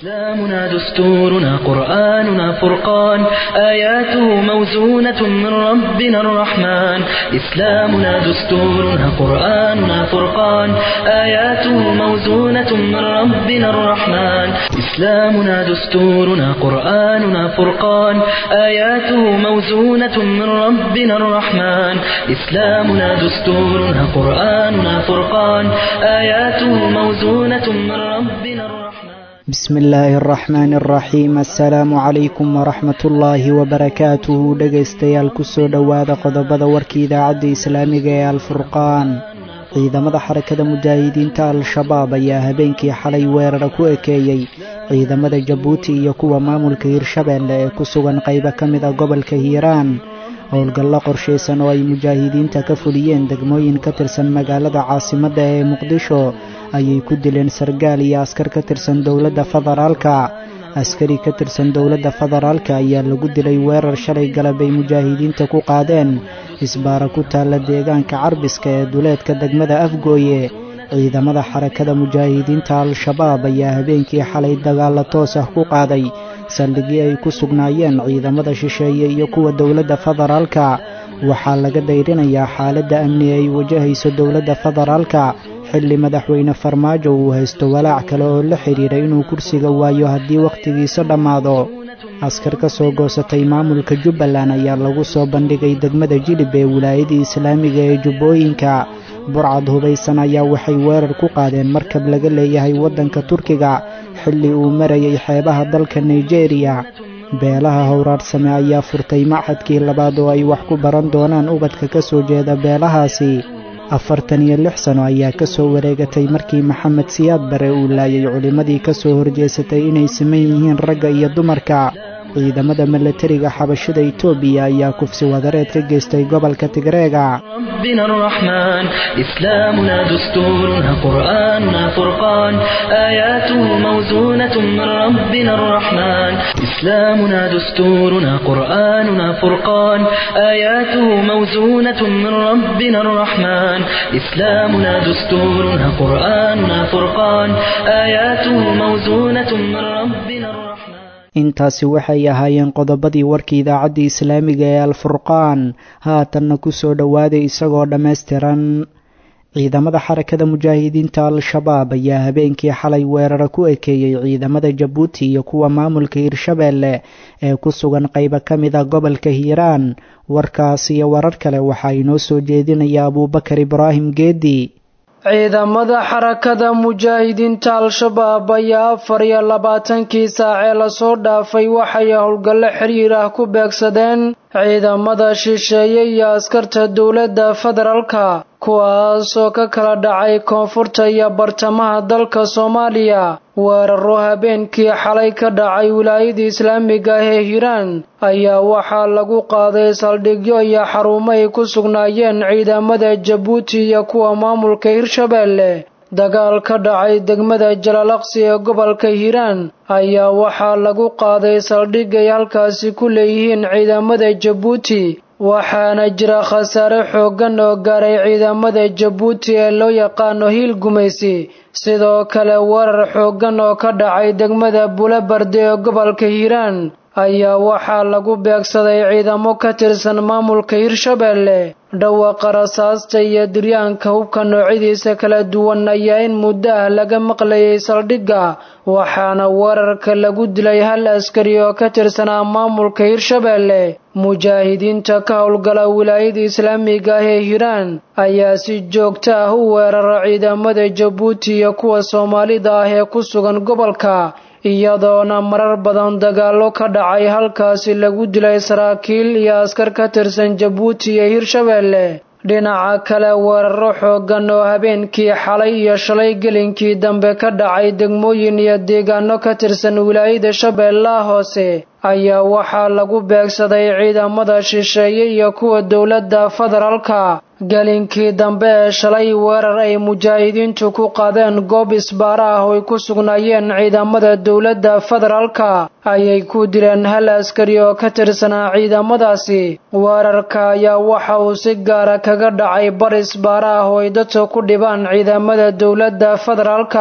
إسلامنا دستورنا قرآننا فرقان آياته موزونة من ربنا الرحمن إسلامنا دستورنا قرآننا فرقان آياته موزونة من ربنا الرحمن إسلامنا دستورنا قرآننا فرقان آياته موزونة من ربنا الرحمن إسلامنا دستورنا قرآننا فرقان آياته موزونة من ربنا الرحمن بسم illaahi araxmaani araxiim assalaamu calaykum waraxmat ullaahi wabarakaatuhu dhegaystayaal kusoo dhowaada qodobada warka idaacadda islaamiga ee alfurqaan ciidamada xarakada mujaahidiinta al-shabaab ayaa habeenkii xalay weerara ku ekeeyey ciidamada jabuuti iyo kuwa maamulka hirshabeelle ee ku sugan qaybo ka mid a gobolka hiiraan howlgallo qorshaysan oo ay mujaahidiinta ka fuliyeen degmooyin ka tirsan magaalada caasimadda ee muqdisho ayay ku dileen sargaal iyo askar ka tirsan dowladda federaalka askari ka tirsan dowladda federaalka ayaa lagu dilay weerar shalay galab ay mujaahidiinta ku qaadeen isbaara ku taalla deegaanka carbiska ee duleedka degmada afgooye ciidamada xarakada mujaahidiinta al-shabaab ayaa habeenkii xalay dagaalla toos ah ku qaaday saldhigii ay ku sugnaayeen ciidamada shisheeye iyo kuwa dowladda federaalka waxaa laga dayrinayaa xaaladda amni ay wajahayso dowladda federaalka xilli madaxweyne farmaajo uu haysto walaac kale oo la xidhiidha inuu kursiga waayo haddii wakhtigiisa dhammaado askar ka soo goosatay maamulka jubbaland ayaa lagu soo bandhigay degmada jilib ee wilaayadii islaamiga ee jubbooyinka burcad hubaysan ayaa waxay weerar ku qaadeen markab laga leeyahay waddanka turkiga xilli uu marayay xeebaha dalka nigeriya beelaha howraarsame ayaa furtay machadkii labaad oo ay wax ku baran doonaan ubadka ka soo jeeda beelahaasi afartan iyo lix sano ayaa ka soo wareegatay markii maxamed siyaad bare uu laayay culimmadii ka soo horjeesatay inay siman yihiin ragga iyo dumarka ciidamada milatariga xabashada itoobiya ayaa kufsi wadareed ka geystay gobolka tigreega ربنا الرحمن إسلامنا دستورنا قرآننا فرقان آياته موزونة من ربنا الرحمن إسلامنا دستورنا قرآننا فرقان آياته موزونة من ربنا الرحمن إسلامنا دستورنا قرآننا فرقان آياته موزونة من ربنا الرحمن intaasi waxay ahaayeen qodobadii warka idaacadda islaamiga ee alfurqaan haatanna ku soo dhowaaday isagoo dhammaystiran ciidamada xarakada mujaahidiinta al-shabaab ayaa habeenkii xalay weerara ku ekeeyey ciidamada jabuuti iyo kuwa maamulka hirshabeelle ee ku sugan qaybo ka mid a gobolka hiiraan warkaas iyo warar kale waxaa inoo soo jeedinaya abuubakar ibraahim geedi ciidamada xarakada mujaahidiinta al-shabaab ayaa afar iyo labaatankii saacee lasoo dhaafay waxay howlgallo xiriir ah ku beegsadeen ciidamada shisheeye iyo askarta dowladda federaalka kuwaasoo ka kala dhacay koonfurta iyo bartamaha dalka soomaaliya weeraro habeenkii xalay ka dhacay wilaayada islaamiga ah ee hiiraan ayaa waxaa lagu qaaday saldhigyo iyo xarumo ay ku sugnaayeen ciidamada jabuuti iyo kuwa maamulka hirshabeelle dagaal ka dhacay degmada jalaalaqsi ee gobolka hiiraan ayaa waxaa lagu qaaday saldhig ay halkaasi ku leeyihiin ciidamada jabuuti waxaana jira khasaare xooggan oo gaaray ciidamada jabuuti ee loo yaqaano hiil gumaysi sidoo kale weerar xooggan oo ka dhacay degmada buulabarde ee gobolka hiiraan ayaa waxaa lagu beegsaday ciidamo ka tirsan maamulka hirshabeelle dhawaqa rasaasta iyo diryaanka hubka noocyadiisa kala duwan ayaa in muddo ah laga maqlayay saldhigga waxaana weerarka lagu dilay hal askari oo ka tirsanaa maamulka hirshabeelle mujaahidiinta ka howlgala wilaayada islaamiga ah ee hiiraan ayaa si joogto ah u weerara ciidamada jabuuti iyo kuwa soomaalida ah ee ku sugan gobolka iyadoona marar badan dagaallo ka dhacay halkaasi lagu dilay saraakiil iyo askar ka tirsan jabuuti iyo hirshabeelle dhinaca kale weeraro xooggan oo habeenkii xalay iyo shalay gelinkii dambe ka dhacay degmooyin iyo deegaano ka tirsan wilaayada shabeellaha hoose ayaa waxaa lagu beegsaday ciidamada shisheeye iyo kuwa dowladda federaalka gelinkii dambe ee shalay weerar ay mujaahidiintu ku qaadeen goob isbaara ah oo ay ku sugnaayeen ciidamada dowladda federaalka ayay ku dileen hal askari oo ka tirsanaa ciidamadaasi weerarka ayaa waxa uu si gaara kaga dhacay bar isbaara ah oo ay dadka ku dhibaan ciidamada dowladda federaalka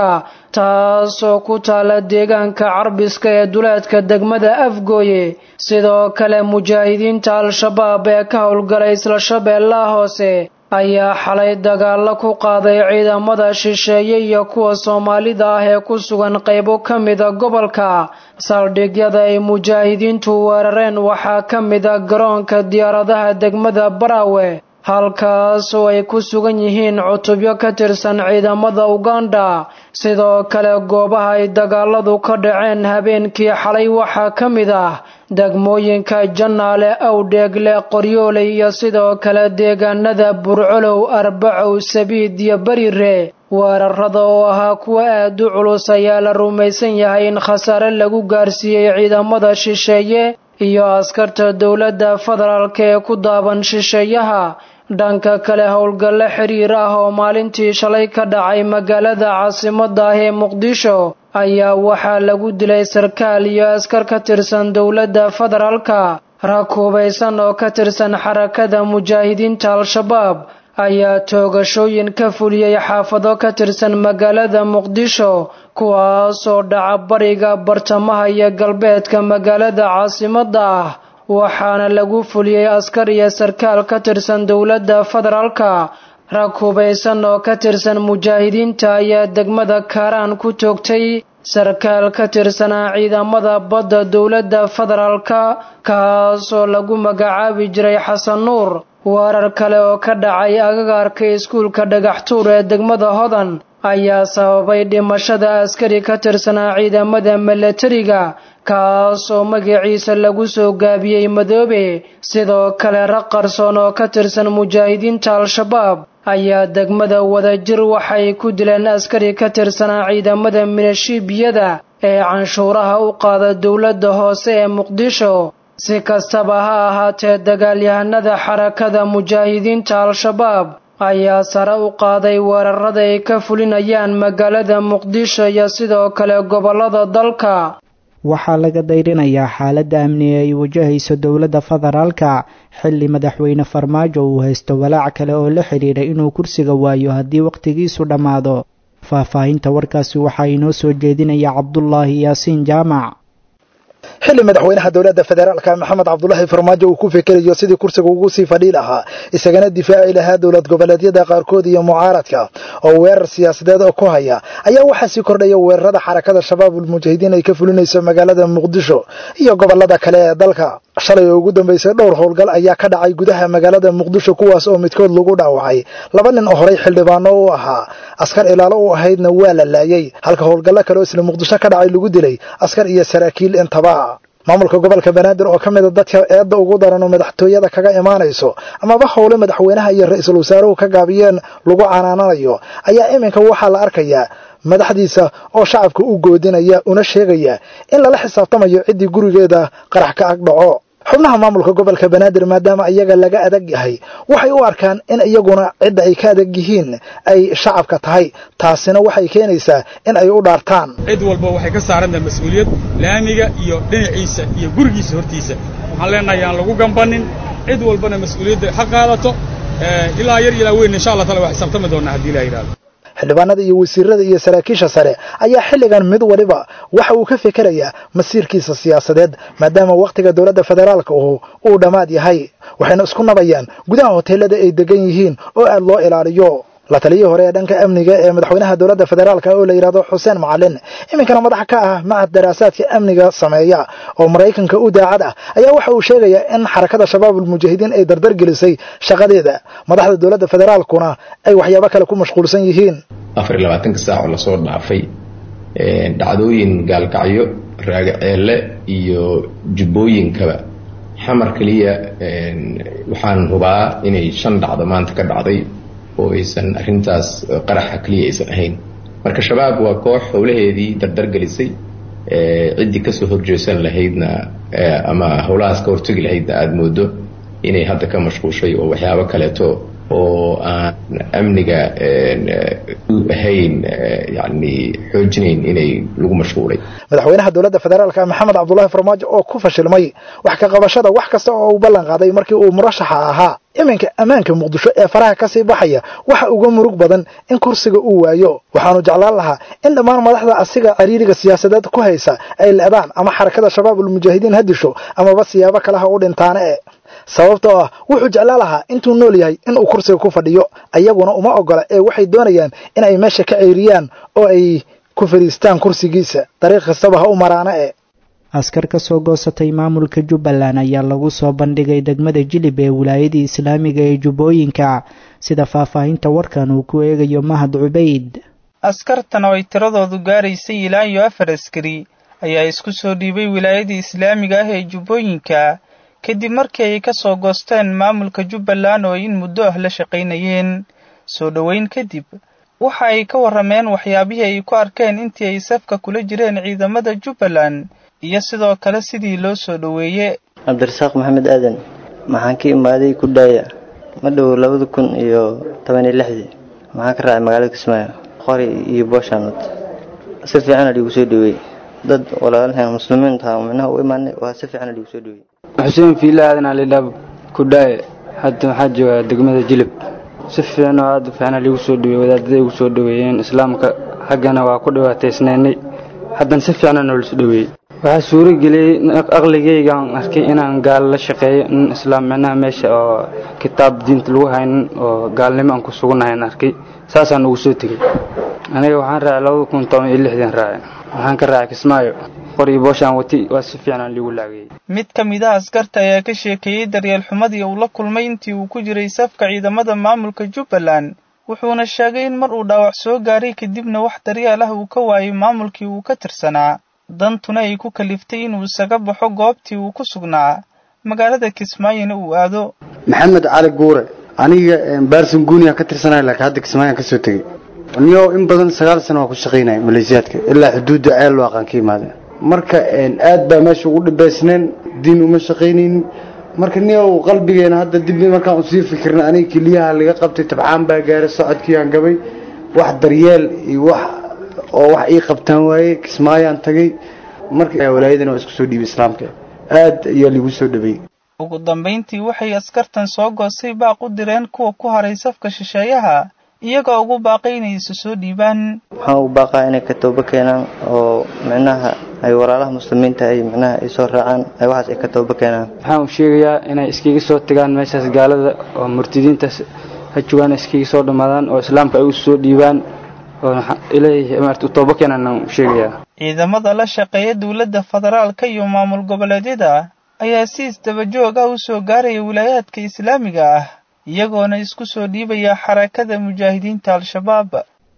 taasoo ku taala deegaanka carbiska ee duleedka degmada afgooye sidoo kale mujaahidiinta al-shabaab ee ka howlgalay isla shabeellaha hoose ayaa xalay dagaalo ku qaaday ciidamada shisheeye iyo kuwa soomaalida ah ee ku sugan qaybo ka mida gobolka saldhigyada ay mujaahidiintu weerareen waxaa ka mida garoonka diyaaradaha degmada baraawe halkaas oo ay ku sugan yihiin cutubyo ka tirsan ciidamada uganda sidoo kale goobaha ay dagaaladu ka dhaceen habeenkii xalay waxaa ka mid ah degmooyinka jannaale awdheegle qoryooley iyo sidoo kale deegaanada burcolow arbacow sabiid iyo berire weerarada oo ahaa kuwa aad u culus ayaa la rumaysan yahay in khasaare lagu gaarsiiyey ciidamada shisheeye iyo askarta dowladda federaalka ee ku daaban shisheeyaha dhanka kale howlgallo xiriir ah oo maalintii shalay ka dhacay magaalada caasimada ah ee muqdisho ayaa waxaa lagu dilay sarkaal iyo askar ka tirsan dowladda federaalka rag hubaysan oo ka tirsan xarakada mujaahidiinta al-shabaab ayaa toogashooyin ka fuliyey xaafado ka tirsan magaalada muqdisho kuwaasoo dhaca bariga bartamaha iyo galbeedka magaalada caasimada ah waxaana lagu fuliyey askar iyo sarkaal ka tirsan dowladda federaalka rag hubaysan oo ka tirsan mujaahidiinta ayaa degmada kaaraan ku toogtay sarkaal ka tirsanaa ciidamada badda dowladda federaalka kaasoo lagu magacaabi jiray xasan nuur weerar kale oo ka dhacay agagaarka iskuulka dhagaxtuur ee degmada hodan ayaa sababay dhimashada askari ka tirsanaa ciidamada milatariga kaasoo magaciisa lagu soo gaabiyey madoobe sidoo kale rag qarsoon oo ka tirsan mujaahidiinta al-shabaab ayaa degmada wadajir waxay ku dileen askari ka tirsanaa ciidamada minashiibiyada ee canshuuraha u qaada dowladda hoose ee muqdisho si kastaba ha ahaatee dagaalyahanada xarakada mujaahidiinta al-shabaab ayaa sare u qaaday weerarada ay ka fulinayaan magaalada muqdisho iyo sidoo kale gobollada dalka waxaa laga dayrinayaa xaaladda amni ee ay wajahayso dowladda federaalka xilli madaxweyne farmaajo uu haysto walaac kale oo la xidhiidha inuu kursiga waayo haddii wakhtigiisu dhammaado faahfaahinta warkaasi waxaa inoo soo jeedinaya cabdulaahi yaasiin jaamac xilli madaxweynaha dowladda federaalka maxamed cabdulaahi farmaajo uu ku fikerayo sidii kursiga ugu sii fadhii lahaa isagana difaaci lahaa dowlad goboleedyada qaarkood iyo mucaaradka oo weerar siyaasadeed oo ku haya ayaa waxaa sii kordhaya weerarada xarakada shabaabul mujaahidiin ay ka fulinayso magaalada muqdisho iyo gobolada kale ee dalka shalay oo ugu dambeysay dhowr howlgal ayaa ka dhacay gudaha magaalada muqdisho kuwaas oo midkood lagu dhaawacay laba nin oo horey xildhibaano u ahaa askar ilaalo u ahaydna waa la laayay halka howlgallo kale oo isla muqdisho ka dhacay lagu dilay askar iyo saraakiil intaba maamulka gobolka banaadir oo ka mida dadka eedda ugu daran oo madaxtooyada kaga imaanayso amaba howle madaxweynaha iyo ra-iisul wasaaruhu ka gaabiyeen lagu canaananayo ayaa iminka waxaa la arkayaa madaxdiisa oo shacabka u goodinaya una sheegaya in lala xisaabtamayo ciddii gurigeeda qarax ka ag dhaco xubnaha maamulka gobolka banaadir maadaama iyaga laga adag yahay waxay u arkaan in iyaguna cidda ay ka adag yihiin ay shacabka tahay taasina waxay keenaysaa in ay u dhaartaan cid walba waxay ka saarantahay mas-uuliyad laamiga iyo dhinaciisa iyo gurigiisa hortiisa waxaan leenahay aan lagu gambanin cid walbana mas-uuliyadda ha qaadato ilaa yar ilaa weyn insha allah taala waa xisaabtami doonaa haddii ilaha yidhahdo xildhibaanada iyo wasiirada iyo saraakiisha sare ayaa xilligan mid waliba waxa uu ka fikerayaa masiirkiisa siyaasadeed maadaama wakhtiga dowladda federaalka uu uu dhammaad yahay waxayna isku nabayaan gudaha hoteelada ay degan yihiin oo aad loo ilaaliyo la taliyii hore ee dhanka amniga ee madaxweynaha dowladda federaalka oo la yidhahdo xuseen macalin iminkana madax ka ah macad daraasaadka amniga sameeya oo maraykanka u daacad ah ayaa waxa uu sheegayaa in xarakada shabaabul mujaahidiin ay dardar gelisay shaqadeeda madaxda dowladda federaalkuna ay waxyaabo kale ku mashquulsan yihiin afar iyo labaatanka saac oo lasoo dhaafay dhacdooyin gaalkacyo raagaceelle iyo jubbooyinkaba xamar keliya waxaan hubaa inay shan dhacdo maanta ka dhacday oo aysan arrintaas qaraxa keliya aysan ahayn marka shabaab waa koox howlaheedii dardar gelisay ciddii kasoo horjeesan lahaydna ama howlahaas ka hortegi lahaydna aada moodo inay hadda ka mashquushay oo waxyaabo kaleeto oo aan amniga ahayn yani xoojinayn inay lagu mashquulay madaxweynaha dowladda federaalka maxamed cabdulahi farmaajo oo ku fashilmay wax ka qabashada wax kasta oo uu ballan qaaday markii uu murashaxa ahaa iminka ammaanka muqdisho ee faraha kasii baxaya waxa uga murug badan in kursiga uu waayo waxaanu jeclaan lahaa in dhammaan madaxda asiga cariiriga siyaasadeed ku haysa ay leedaan ama xarakada shabaabulmujaahidiin ha disho amaba siyaabo kaleha u dhintaane e sababtoo ah wuxuu jeclaan lahaa intuu nool yahay inuu kursiga ku fadhiyo ayaguna uma ogola ee waxay doonayaan in ay meesha ka ceyriyaan oo ay ku fadhiistaan kursigiisa dariiq kastaba ha u maraana e askar ka soo goosatay maamulka jubbaland ayaa lagu soo bandhigay degmada jilib ee wilaayadii islaamiga ee jubbooyinka sida faahfaahinta warkan uu ku eegayo mahad cubayd askartan oo ay tiradoodu gaaraysay ilaa iyo afar askari ayaa isku soo dhiibay wilaayadii islaamiga ah ee jubbooyinka kadib markii ay ka soo goosteen maamulka jubbaland oo ay in muddo ah la shaqaynayeen soo dhoweyn kadib waxa ay ka warrameen waxyaabihii ay ku arkeen intii ay safka kula jireen ciidamada jubbaland iyo sidoo kale sidii loo soo dhoweeye cabdirasaaq maxamed aadan maxaan ka imaaday kudhaaya ma dhow labada kun iyo toban iyo lixdii maxaan ka raacay magaalada kismaayo qori iyo booshaanod si fiicana liigu soo dhoweeyey dad walaalaheen muslimiinta micnaha u imaanay waa si fiicana liigu soo dhoweeyey xuseen fiila aadan alidhaab kudhaaye hadda waxaa joogaa degmada jilib si fiican oo aada u fiicana liigu soo dhoweeyey wadaadada igu soo dhoweeyeen islaamka xaggana waa ku dhibaataysnaynay haddana si fiicana noola soo dhoweeyey waxaa suuro geliyey aqligaygaan arkay inaan gaalo la shaqeeyo in islaam micnaha meesha oo kitaab diinta lagu haynin oo gaalnimo aan ku sugunnahayn arkay saasaan ugu soo tegey aniga waxaan raacay labada kun toban iyo lixdan raacay waxaan ka raacay kismaayo qori booshaan wati waa si fiican liigu laagayey mid ka mid ah askarta ayaa ka sheekeeyey daryeel xumadii uu la kulmay intii uu ku jiray safka ciidamada maamulka jubbaland wuxuuna sheegay in mar uu dhaawac soo gaaray kadibna wax daryeel ah uu ka waayay maamulkii uu ka tirsanaa dantuna ay ku kaliftay inuu isaga baxo goobtii uu ku sugnaa magaalada kismaayona uu aado maxamed cali guure aniga baarsan guuniya ka tirsanaya laakiin hadda kismaayaan ka soo tegey niyo in badan sagaal sano waa ku shaqaynaya maleesiyaadka ilaa xuduudda ceel waaqaan ka imaadeen marka aad baa meesha ugu dhibaysneen diin uma shaqaynaynin marka niyow qalbigeena hadda dib markaan usii fikirna aniga keliyaha laga qabtay tabcaan baa gaaray socodkiiaan gabay wax daryeel iyo wax oo wax ii qabtaan waaye kismaayaan tagay marka walaayadana waa isku soo dhiibay islaamka aad ayaa liigu soo dhabeeyey ugu dambayntii waxay askartan soo goostay baaq u direen kuwa ku haray safka shisheeyaha iyagoo ugu baaqay inay isu soo dhiibaan waxaan ugu baaqaa inay ka toobo keenaan oo micnaha ay walaalaha muslimiinta ay micnaha ay soo raacaan ay waxaas ay ka toobo keenaan waxaan u sheegayaa inay iskaga soo tagaan meeshaas gaalada oo murtidiintaas ha joogaan iskaga soo dhammaadaan oo islaamka ay u soo dhiibaan oo ilaahay maarta u toobo keenaan u sheegayaa ciidamada la shaqeeya dowladda federaalka iyo maamul goboleedyada ayaa si isdabajoog ah u soo gaaraya wilaayaadka islaamiga ah iyagoona isku soo dhiibaya xarakada mujaahidiinta al-shabaab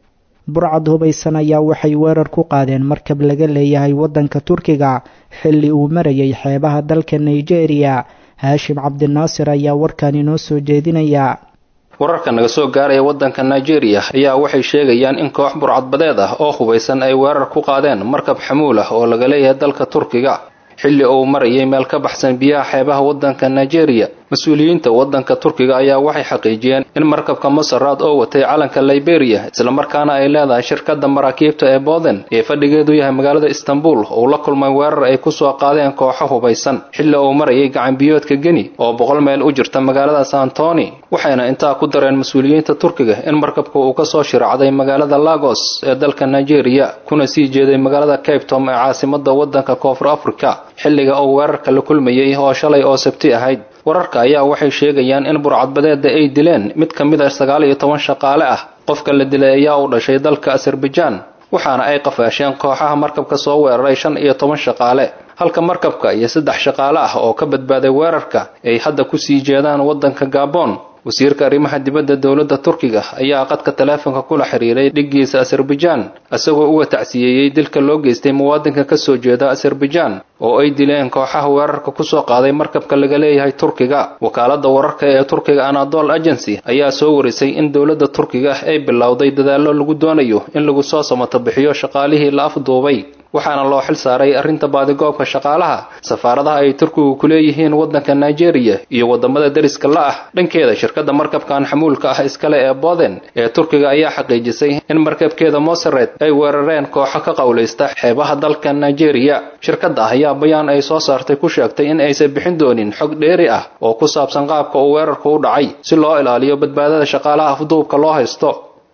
burcad hubaysan ayaa waxay weerar ku qaadeen markab laga leeyahay waddanka turkiga xilli uu marayay xeebaha dalka nigeria haashim cabdinaasir ayaa warkan inoo soo jeedinaya wararka naga soo gaaraya waddanka nigeria ayaa waxay sheegayaan in koox burcadbadeed ah oo hubaysan ay weerar ku qaadeen markab xamuul ah oo laga leeyahay dalka turkiga xilli uu marayay meel ka baxsan biyaha xeebaha waddanka nigeria mas-uuliyiinta waddanka turkiga ayaa waxay xaqiijiyeen in markabka masaraad oo watay calanka liberia islamarkaana ay leedahay shirkadda maraakiibta ee boden ee fadhigeedu yahay magaalada istanbul uu la kulmay weerar ay kusoo qaadeen kooxo hubaysan xilli uu marayay gacanbiyoodka geni oo boqol meel u jirta magaalada santoni waxayna intaa ku dareen mas-uuliyiinta turkiga in markabka uu kasoo shiracday magaalada lagos ee dalka nigeria kuna sii jeeday magaalada cape tom ee caasimada waddanka koonfur africa xilliga uu weerarka la kulmayay oo shalay oo sabti ahayd wararka ayaa waxay sheegayaan in burcadbadeeda ay dileen mid ka mid a sagaal iyo toban shaqaale ah qofka la dilay ayaa u dhashay dalka azerbaijan waxaana ay qafaasheen kooxaha markabka soo weeraray shan iyo toban shaqaale halka markabka iyo saddex shaqaale ah oo ka badbaaday weerarka ay hadda kusii jeedaan waddanka gabon wasiirka arrimaha dibadda dowladda turkiga ayaa qadka taleefonka kula xiriiray dhiggiisa azerbaijan isagoo uga tacsiyeeyey dilka loo geystay muwaadinka ka soo jeeda azerbaijan oo ay dileen kooxaha weerarka kusoo qaaday markabka laga leeyahay turkiga wakaaladda wararka ee turkiga anadol agency ayaa soo warisay in dowladda turkiga ay bilowday dadaallo lagu doonayo in lagu soo samato bixiyo shaqaalihii la afduubay waxaana loo xil saaray arrinta baadigoobka shaqaalaha safaaradaha ay turkigu ku leeyihiin waddanka nigeria iyo waddamada deriska la ah dhankeeda shirkadda markabkan xamuulka ah iskale ee boden ee turkiga ayaa xaqiijisay in markabkeeda mosared ay weerareen kooxo ka qowlaysta xeebaha dalka nigeria shirkadda ayaa bayaan ay soo saartay ku sheegtay in aysan bixin doonin xog dheeri ah oo ku saabsan qaabka uu weerarku u dhacay si loo ilaaliyo badbaadada shaqaalaha afduubka loo haysto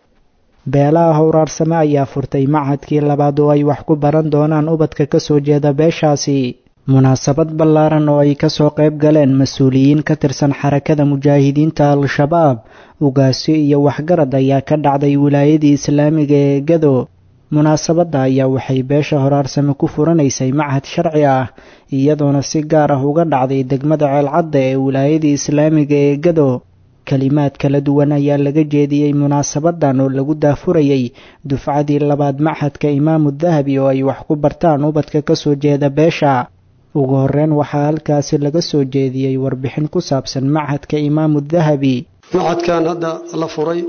beelaha howraarsame ayaa furtay machadkii labaad oo ay wax ku baran doonaan ubadka ka soo jeeda beeshaasi munaasabad ballaaran oo ay kasoo qayb galeen mas-uuliyiin ka tirsan xarakada mujaahidiinta al-shabaab ugaasyo iyo waxgarad ayaa ka dhacday wilaayadii islaamiga ee gado munaasabadda ayaa waxay beesha horaarsame ku furanaysay machad sharci ah iyadoona si gaar ah uga dhacday degmada ceelcadda ee wilaayadii islaamiga ee gado kelimaad kala duwan ayaa laga jeediyey munaasabadan oo lagu daafurayay dufcadii labaad machadka imaamu dahabi oo ay wax ku bartaan ubadka ka soo jeeda beesha ugu horreyn waxaa halkaasi laga soo jeediyey warbixin ku saabsan machadka imaamu dahabi machadkan hadda la furay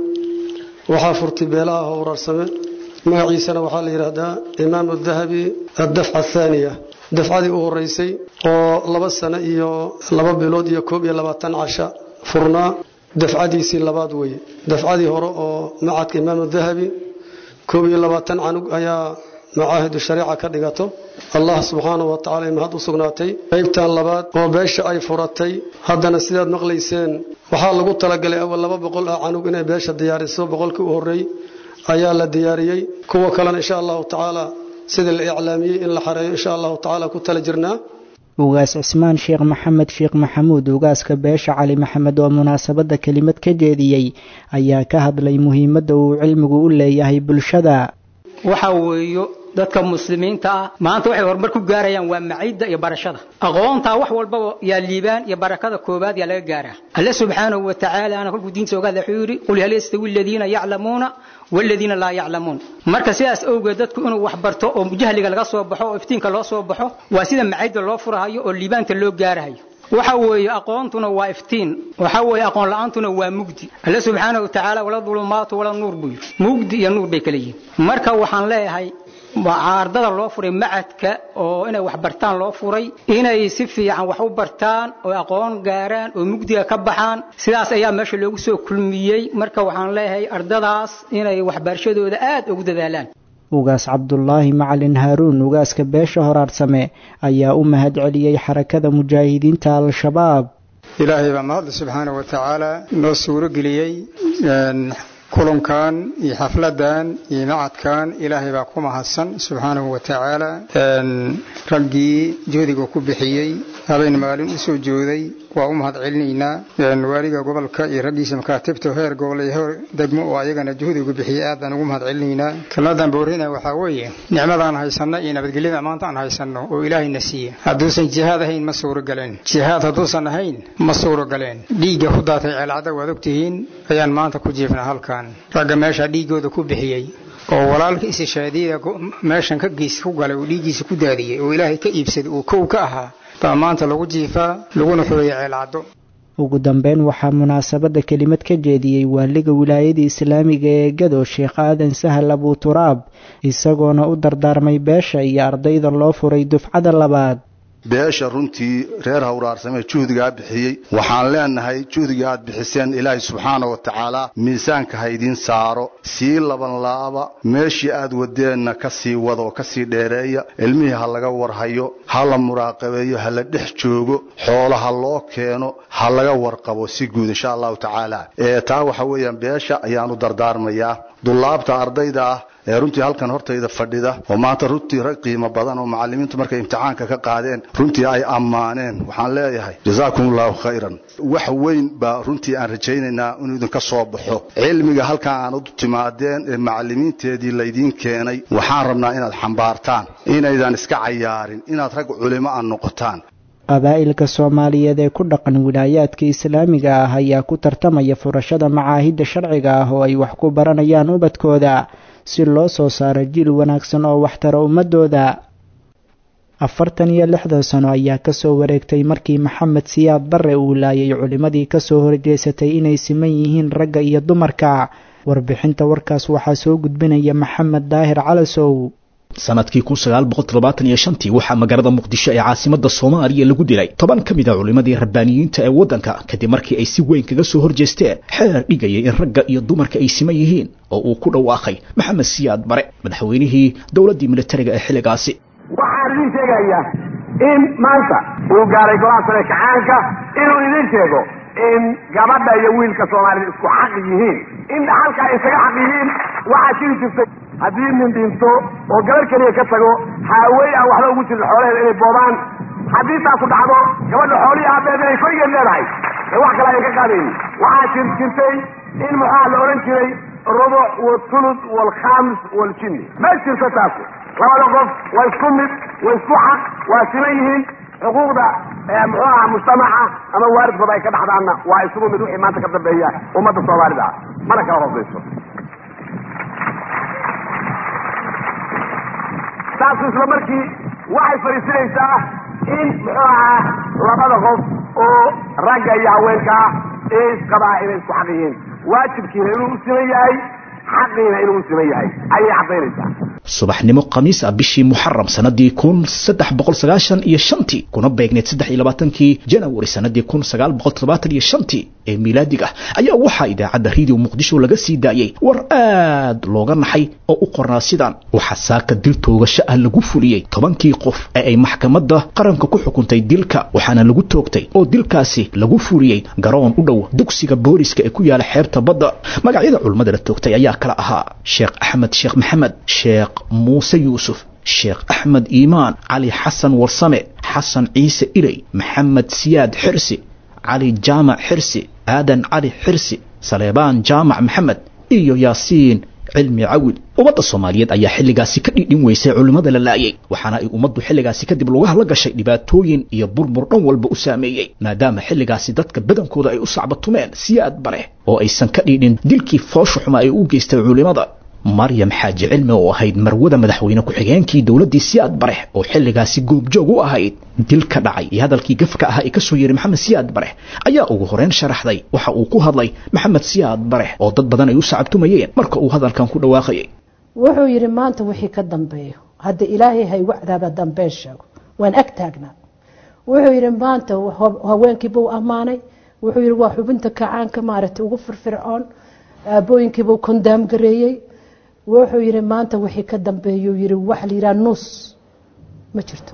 waxaa furtay beelaha howraarsame magaciisana waxaa la yidhaahdaa imaamu dahabi addafca athaaniya dafcadii u horeysay oo laba sano iyo laba bilood iyo koob iyo labaatan casha furnaa dafcadiisii labaad weeye dafcadii hore oo macadka imaamu dahabi koob iyo labaatan canug ayaa macaahidu shariica ka dhigato allah subxaanahu wa tacala ay mahad u sugnaatay qaybtan labaad oo beesha ay furatay haddana sidaad maqlayseen waxaa lagu talagalay awal laba boqol ah canug inay beesha diyaariso boqolkii u horreey ayaa la diyaariyey kuwa kalena insha allahu tacaala sidii la iclaamiyey in la xareeyo insha allahu tacaala ku tala jirnaa ugaas cismaan sheekh maxamed sheekh maxamuud ugaaska beesha cali maxamed oo munaasabadda kelimad ka jeediyey ayaa ka hadlay muhiimadda uu cilmigu u leeyahay bulshada waxa weeyo dadka muslimiinta ah maanta waxay horumar ku gaarayaan waa maciidda iyo barashada aqoontaa wax walbaba yaa liibaan iyo barakada koobaad yaa laga gaaraa alle subxaanahu wa tacaala ana kolkuu diinta ogaada wuxuu yidhi qul hal yastawi aladiina yaclamuuna waladiina laa yaclamuun marka sidaas awgeed dadku inuu wax barto oo jahliga laga soo baxo oo iftiinka loo soo baxo waa sida maciidda loo furahayo oo liibaanta loo gaarahayo waxa weeye aqoontuna waa iftiin waxa weeye aqoon la-aantuna waa mugdi alle subxaanahu wa tacaala wala dulumaatu wala nuur buu yidhi mugdi iyo nuur bay kala yihiin marka waxaan leeyahay ardada loo furay macadka oo inay wax bartaan loo furay inay si fiican wax u bartaan oo aqoon gaaraan oo mugdiga ka baxaan sidaas ayaa meesha loogu soo kulmiyey marka waxaan leeyahay ardadaas inay waxbarashadooda aad ugu dadaalaan ugaas cabdulaahi macalin haaruun ugaaska beesha horaarsame ayaa u mahad celiyey xarakada mujaahidiinta al-shabaab ilaahay baa mahadle subxaana wa tacaala noo suuro geliyey kulankan iyo xafladan iyo macadkan ilaahay baa ku mahadsan subxaanahu wa tacaala raggii joodiga ku bixiyey habeen maalin u soo jooday waa u mahad celinaynaa waaliga gobolka iyo raggiisa makaatibta heer gobol iyo heer degmo oo ayagana juhdigu bixiyey aad baan ugu mahad celinaynaa kelmadan boorina waxaa weeye nicmadaan haysanno iyo nabadgelyada maanta aan haysanno oo ilaahayna siiya hadduusan jihaad ahayn ma suuro galeen jihaad hadduusan ahayn ma suuro galeen dhiigga ku daatay ceelcadda waad ogtihiin ayaan maanta ku jiifnaa halkan ragga meesha dhiiggooda ku bixiyey oo walaalka isishaadiyada meeshan ka geys ku galay oo dhiiggiisa ku daadiyey oo ilaahay ka iibsaday oo kow ka ahaa baa maanta lagu jiifaa laguna xureeyay ceelcaddo ugu dambeyn waxaa munaasabadda kelimad ka jeediyey waaliga wilaayada islaamiga ee gado sheekh aadan sahal abuturaab isagoona u dardaarmay beesha iyo ardayda loo furay dufcada labaad beesha runtii reer hawraarsame juhdigaa bixiyey waxaan leenahay juhdiga aad bixiseen ilaahay subxaana wa tacaala miisaanka ha idiin saaro sii laban laaba meeshii aad wadeenna ka sii wada oo ka sii dheereeya ilmihii ha laga warhayo ha la muraaqabeeyo ha la dhex joogo xoolo ha loo keeno ha laga warqabo si guud insha allahu tacaala ee taa waxa weeyaan beesha ayaan u dardaarmayaa dullaabta ardayda ah ee runtii halkan hortayda fadhida oo maanta runtii rag qiimo badan oo macallimiintu markay imtixaanka ka qaadeen runtii ay ammaaneen waxaan leeyahay jazaakum allahu khayran wax weyn baa runtii aan rajaynaynaa inuu idinka soo baxo cilmiga halkan aan u timaadeen ee macallimiinteedii laydiin keenay waxaan rabnaa inaad xambaartaan inaydan iska cayaarin inaad rag culimo a noqotaan qabaa'ilka soomaaliyeed ee ku dhaqan wilaayaadka islaamiga ah ayaa ku tartamaya furashada macaahidda sharciga ah oo ay wax ku baranayaan ubadkooda si loo soo saaro jiil wanaagsan oo waxtara ummadooda afartan iyo lixdan sano ayaa kasoo wareegtay markii maxamed siyaad barre uu laayay culimmadii kasoo horjeesatay inay siman yihiin ragga iyo dumarka warbixinta warkaas waxaa soo gudbinaya maxamed daahir calasow sanadkii kun sagaal boqol toddobaatan iyo shantii waxaa magaalada muqdisho ee caasimada soomaaliya lagu dilay toban ka mid a culimmadii rabbaaniyiinta ee waddanka kadib markii ay si weyn kaga soo horjeesteen xeer dhigayay in ragga iyo dumarka ay siman yihiin oo uu ku dhawaaqay maxamed siyaad bare madaxweynihii dowladdii militariga ee xilligaasi waxaan idin sheegayaa in maanta uu gaaray golaha sare kacaanka inuu idin sheego in gabadha iyo wiilka soomaalida isku xaq yihiin in dhaxalka ay isaga xaq yihiin waxaa jiri jirtay haddii nin dhinto oo gabar keliya ka tago haawey aan waxba ugu jirin xoolaheeda inay boobaan haddii taasu dhacdo gabadha xoolihii aabeed inay korigeed leedahay ee wax kale ay ka qaadaynin waxaa jir jirtay in muxaa la odhan jiray rubuc walthuluth walkhaamis waljinni ma jirto taasi labada qof waa isku mid waa isku xaq waa siman yihiin xuquuqda muxuu aha mujtamaca ama waalidkooda ay ka dhaxdaanna waa isugu mid wixii maanta ka dambeeya ummadda soomaalida ah mana kala hoosayso taasu isla markii waxay fadhiisinaysaa in muxuu ahaa labada qof oo ragga iyo haweenka ah ee isqabaa inay isku xaq yihiin waajibkiina inuu u siman yahay xaqiina inuu u siman yahay ayay caddaynaysaa subaxnimo khamiis ah bishii muxaram sanadii kun saddex boqol sagaashan iyo shantii kuna beegneed saddex iyo labaatankii janawari sanadii kun sagaal boqol toddobaatan iyo shantii ee miilaadiga ayaa waxaa idaacadda radio muqdisho laga sii daayey war aad looga naxay oo u qornaa sidaan waxaa saaka dil toogasho ah lagu fuliyey tobankii qof ee ay maxkamadda qaranka ku xukuntay dilka waxaana lagu toogtay oo dilkaasi lagu fuliyey garoon u dhow dugsiga booliska ee ku yaala xeebta badda magacyada culummada la toogtay ayaa kala ahaa sheekh axmed sheekh maxamed sheekh muuse yuusuf sheekh axmed iimaan cali xasan warsame xasan ciise iley maxamed siyaad xirsi cali jaamac xirsi aadan cali xirsi saleebaan jaamac maxamed iyo yaasiin cilmi cawil ummadda soomaaliyeed ayaa xilligaasi ka dhidhin weysay culimmada la laayay waxaana ay ummaddu xilligaasi kadib lugaha la gashay dhibaatooyin iyo burbur dhan walba u saameeyey maadaama xilligaasi dadka badankooda ay u sacbatumeen siyaad bare oo aysan ka dhidhin dilkii foosha xuma ay u geystay culimmada maryam xaaji cilmi oo ahayd marwada madaxweyne ku-xigeenkii dowladdii siyaad bare oo xilligaasi goobjoog u ahayd dil ka dhacay iyo hadalkii gafka ahaa ee ka soo yeeray maxamed siyaad bare ayaa ugu horeyn sharaxday waxa uu ku hadlay maxamed siyaad bare oo dad badan ay u sacabtumayeen marka uu hadalkan ku dhawaaqayay wuxuu yidhi maanta wixii ka dambeeyo hadda ilaahay hay wacdaaba dambeen sheego waan ag taagnaa wuxuu yidhi maanta haweenkiibuu ammaanay wuxuu yidhi waa xubinta kacaanka maaragtay ugu firfircoon aabooyinkiibuu kondaam gareeyey wuxuu yidhi maanta wixii ka dambeeyuu yidhi waxa la yidhaha nus ma jirto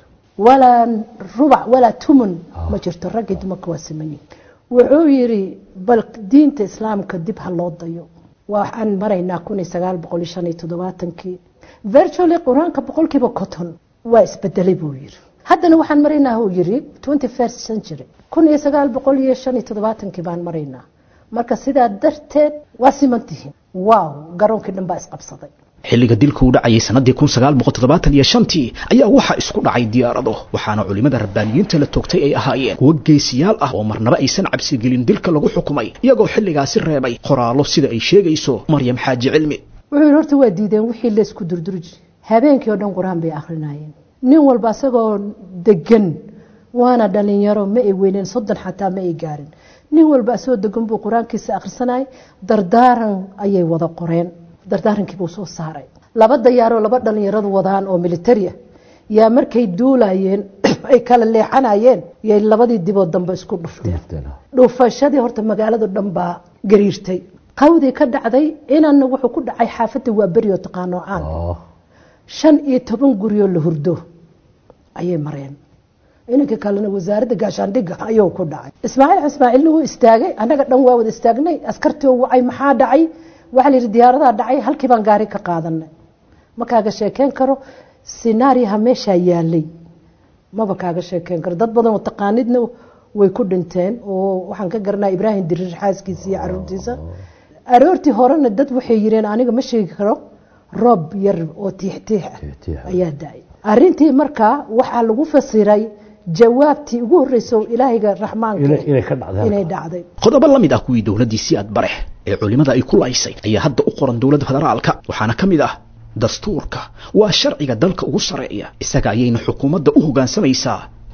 walaa rubac walaa tumun ma jirto raggii dumarka waa simanyihin wuxuu yidhi bal diinta islaamka dib ha loo dayo waxaan maraynaa kun iyo sagaal boqol iyo shan iyo toddobaatankii virtually qur-aanka boqolkiiba conton waa isbedelay buu yidhi haddana waxaan maraynaa uu yidhi twenty first century kun iyo sagaal boqol iyo shan iyo toddobaatankii baan maraynaa marka sidaa darteed waa simantihiin waaw garoonkii dhan baa isqabsaday xilliga dilka u dhacayay sanadii kun sagaal boqol toddobaatan iyo shantii ayaa waxaa isku dhacay diyaarado waxaana culimmada rabbaaniyiinta la toogtay ay ahaayeen kuwo geesiyaal ah oo marnaba aysan cabsigelin dilka lagu xukumay iyagoo xilligaasi reebay qoraallo sida ay sheegayso maryam xaaji cilmi wuxuu yidhi horta waa diideen wixii laysku durduri jiray habeenkii oo dhan qur-aan bay akhrinayeen nin walba asagoo degan waana dhalinyaro ma ay weyneen soddon xataa ma ay gaarin nin walba asagoo degan buu qur-aankiisa akhrisanayay dardaaran ayay wada qoreen dardaarankiibuu soo saaray laba dayaaroo laba dhalinyaradu wadaan oo militari ah yaa markay duulayeen ay kala leexanayeen yay labadii dibood dambe isku dhufteen dhufashadii horta magaaladu dhan baa gariirtay qawdii ka dhacday inanna wuxuu ku dhacay xaafadda waa beri oo taqaanoocaan shan iyo toban guryoo la hurdo ayay mareen inanka kalena wasaaradda gaashaandhigga ayuu ku dhacay ismaaciil ismaaciilna wuu istaagay annaga dhan waa wada istaagnay askartii oo wacay maxaa dhacay waxaa la yidhi diyaaradaha dhacay halkii baan gaari ka qaadanay ma kaaga sheekeen karo sinaariyaha meeshaa yaalay maba kaaga sheekeen karo dad badan oo taqaanidna way ku dhinteen oo waxaan ka garanaa ibraahim diriir xaaskiisa iyo caruurtiisa aroortii horena dad waxay yireen aniga ma sheegi karo roob yar oo tiixtiix ah ayaa da-ay arrintii markaa waxaa lagu fasiray jawaabtii ugu horreysay oo ilaahayga raxmaanka inay dhacday qodobo la mid ah kuwii dowladdii siyaad barex ee culimmada ay ku laysay ayaa hadda u qoran dowladda federaalka waxaana ka mid ah dastuurka waa sharciga dalka ugu sarreeya isaga ayayna xukuumadda u hoggaansamaysaa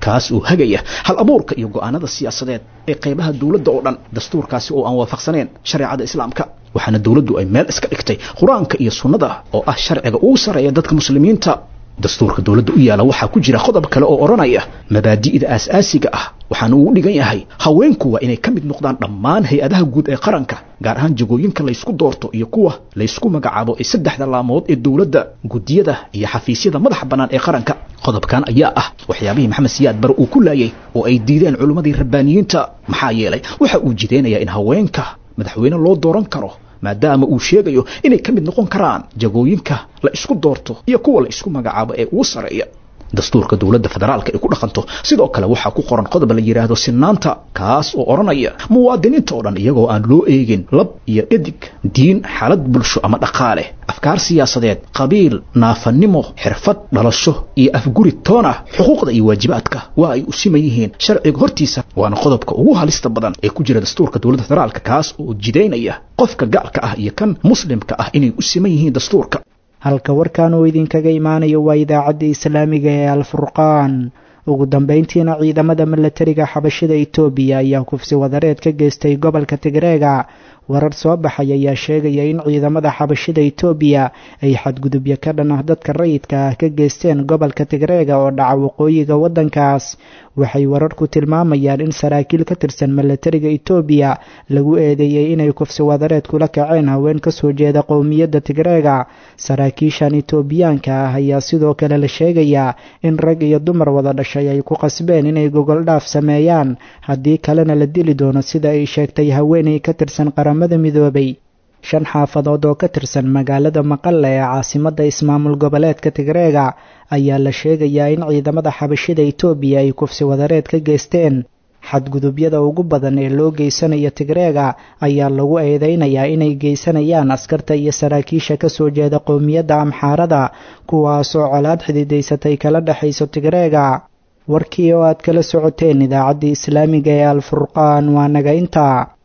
kaas oo hagaya hal abuurka iyo go'aanada siyaasadeed ee qaybaha dowladda oo dhan dastuurkaasi oo aan waafaqsaneen shareecada islaamka waxaana dowladdu ay meel iska dhigtay qur-aanka iyo sunnada oo ah sharciga ugu sarreeya dadka muslimiinta dastuurka dowladda u yaala waxaa ku jira qodob kale oo odhanaya mabaadi'da aas-aasiga ah waxaana uu dhigan yahay haweenku waa inay ka mid noqdaan dhammaan hay-adaha guud ee qaranka gaar ahaan jagooyinka laysku doorto iyo kuwa laysku magacaabo ee saddexda laamood ee dowladda guddiyada iyo xafiisyada madaxa bannaan ee qaranka qodobkan ayaa ah waxyaabihii maxamed siyaad bare uu ku laayay oo ay diideen culimmadii rabbaaniyiinta maxaa yeelay waxa uu jideynayaa in haweenka madaxweyne loo dooran karo maadaama uu sheegayo inay ka mid noqon karaan jagooyinka la isku doorto iyo kuwa la isku magacaabo ee ugu sarreeya dastuurka dowladda federaalka ay ku dhaqanto sidoo kale waxaa ku qoran qodob la yidhaahdo sinaanta kaas oo odhanaya muwaadiniinta oo dhan iyagoo aan loo eegin lab iyo dhadig diin xaalad bulsho ama dhaqaale afkaar siyaasadeed qabiil naafanimo xirfad dhalasho iyo afguri toon ah xuquuqda iyo waajibaadka waa ay u siman yihiin sharciga hortiisa waana qodobka ugu halista badan ee ku jira dastuurka dowladda federaalka kaas oo jidaynaya qofka gaalka ah iyo kan muslimka ah inay u siman yihiin dastuurka halka warkan uu idinkaga imaanayo waa idaacadda islaamiga ee alfurqaan ugu dambayntiina ciidamada milatariga xabashida etoobiya ayaa kufsi wadareed ka geystay gobolka tigreega warar soo baxay ayaa sheegaya in ciidamada xabashida etoobiya ay xadgudubyo ka dhan ah dadka rayidka ah ka geysteen gobolka tigreega oo dhaca waqooyiga waddankaas waxay wararku tilmaamayaan in saraakiil ka tirsan milatariga etoobiya lagu eedeeyey inay kufsi wadareed kula kaceen haween kasoo jeeda qowmiyadda tigreega saraakiishan etoobiyaanka ah ayaa sidoo kale la sheegayaa in rag iyo dumar wada dhashay ay ku qasbeen inay gogoldhaaf sameeyaan haddii kalena la dili doono sida ay sheegtay haweenay ka tirsan qaramada midoobay shan xaafadood oo ka tirsan magaalada maqalla ee caasimadda ismaamul goboleedka tigreega ayaa la sheegayaa in ciidamada xabashida etoobiya ay kufsi wadareed ka geysteen xadgudubyada ugu badan ee loo geysanayo tigreega ayaa lagu eedeynayaa inay geysanayaan askarta iyo saraakiisha kasoo jeeda qowmiyadda amxaarada kuwaasoo colaad xididaysatay kala dhexayso tigreega warkii oo aad kala socoteen idaacaddii islaamiga ee alfurqaan waa naga intaa